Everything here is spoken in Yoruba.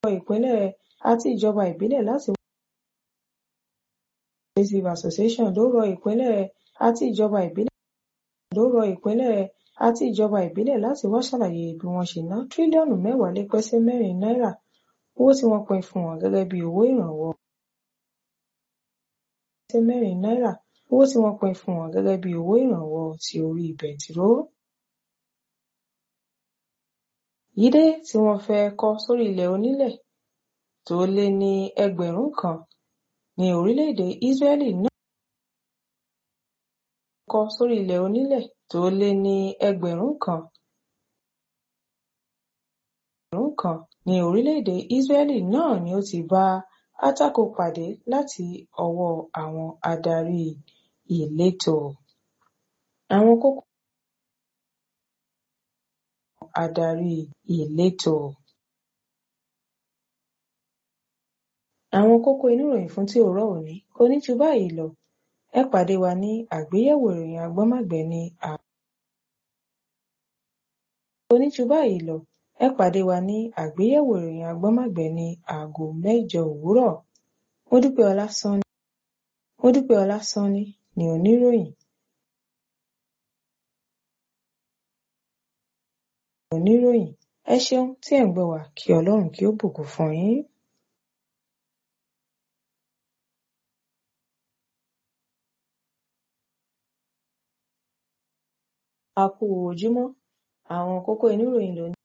ìpínlẹ̀ àti ìjọba ìbílẹ̀ láti Cooperative Association ló rọ ìpínlẹ̀ àti ìjọba ìbílẹ̀ ló rọ ìpínlẹ̀ àti ìjọba ìbílẹ̀ láti wá ṣàlàyé bí wọ́n ṣe ná tírílíọ̀nù mẹ́wàá lé pẹ́sẹ́ mẹ́rin náírà owó tí wọ́n pín fún wọn gẹ́gẹ́ bí owó ìrànwọ́ pẹ́sẹ́ mẹ́rin náírà owó tí wọ́n pín fún wọn gẹ́gẹ́ bí owó ìrànwọ́ ti orí bẹntiró. Yídé tí wọ́n fẹ́ kọ́ sórí ilẹ̀ onílẹ̀ tó lé ní ẹgbẹ̀rún kan ní orílẹ̀-èdè Ísírẹ́lì náà kọ́ sórí ilẹ̀ onílẹ̀ tó lé ní ẹgbẹ̀rún kan ẹgbẹ̀rún kan ní orílẹ̀-èdè Ísírẹ́lì náà ni ó ti bá àtakò pàdé láti ọwọ́ àwọn adarí ìletò. Àwọn kókó adarí ìletò. Àwọn kókó inú ìròyìn fún ti òórọ̀ òní kò ní ju báyìí lọ. Ẹ pàdé wa ní àgbéyẹ̀wò ìròyìn agbọ́nmágbẹ̀ ní à kò ní ju báyìí lọ. Ẹ pàdé wa ní àgbéyẹ̀wò ìròyìn agbọ́nmágbẹ̀ ní aago mẹ́jọ òwúrọ̀. Modúpẹ́ Ọlásánní Modúpẹ́ Ọlásánní ni oníròyìn. oníròyìn. Ẹ ṣeun tí ẹ̀ ń gbọ́ wa kí Ọlọ́run kí ó bùkún fún yín. A kú ojúmọ́. Àwọn kókó inú ìròyìn lónìí.